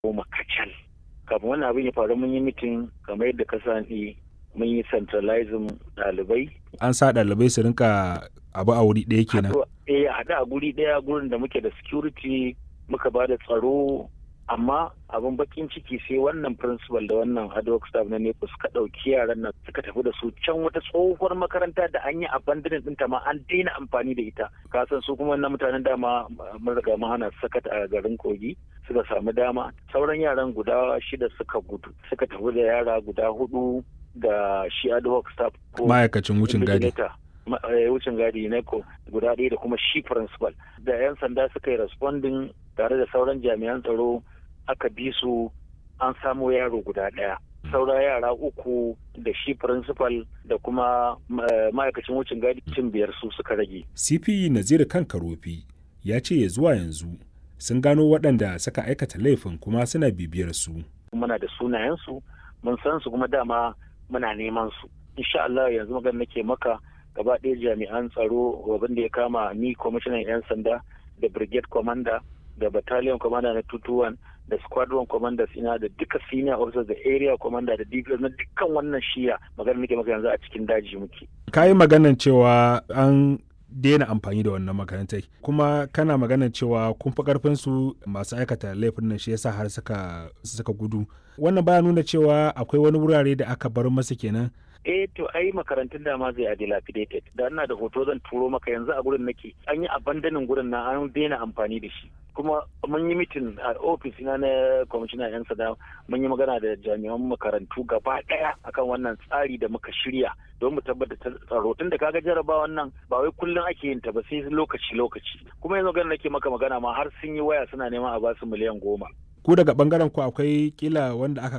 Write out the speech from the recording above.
goma kacal kafin wannan abin ya faru mun yi mitin kamar yadda ka sani mun yi centralizing ɗalibai an sa ɗalibai su rinka abu a wuri ɗaya kenan eh a haɗu a guri ɗaya gurin da muke da security muka ba da tsaro amma abin bakin ciki sai wannan principal da wannan ad hoc staff na nepo suka ɗauki yaran nan suka tafi da su can wata tsohuwar makaranta da an yi abandonin ɗinta ma an daina amfani da ita kasan su kuma wannan mutanen dama mun riga mun hana sakat a garin kogi suka samu dama sauran yaran guda shida suka gudu suka tafi da yara guda hudu da shi ad hoc staff ko ma'aikacin wucin gadi wucin gadi ne ko guda ɗaya da kuma shi principal da 'yan sanda suka yi responding tare da sauran jami'an tsaro aka bi su an samu yaro guda ɗaya saura yara uku da shi principal da kuma ma'aikacin wucin gadi cin biyar su suka rage cp nazir kan karofi ya ce ya zuwa yanzu sun gano waɗanda suka aikata laifin kuma suna bibiyar su muna da sunayensu mun san su kuma dama muna neman su insha Allah yanzu magana nake maka gaba ɗaya jami'an tsaro abin da ya kama ni kwamishinan 'yan sanda da brigade commander da battalion commander na 221 da squadron commanders ina da duka senior officers da area commander da dps na dukkan wannan shiya magana nake maka yanzu a cikin daji muke ka yi maganan cewa an daina amfani da wannan makarantai kuma kana maganan cewa kun fi karfin su masu aikata laifin nan shi yasa har suka suka gudu wannan baya nuna cewa akwai wani wurare da aka bar masa kenan eh to ai makarantun dama zai a dilapidated da ina da hoto zan turo maka yanzu a gurin nake an yi abandonin gurin na an daina amfani da shi kuma mun yi mitin a ofis na na kwamishinan yan sada mun yi magana da jami'an makarantu gaba daya akan wannan tsari da muka shirya don mu tabbata tsaro tun da kaga jaraba wannan ba wai kullum ake yin ta ba sai lokaci lokaci kuma yanzu ganin nake maka magana ma har sun yi waya suna neman a basu miliyan goma ku daga bangaren ku akwai kila wanda aka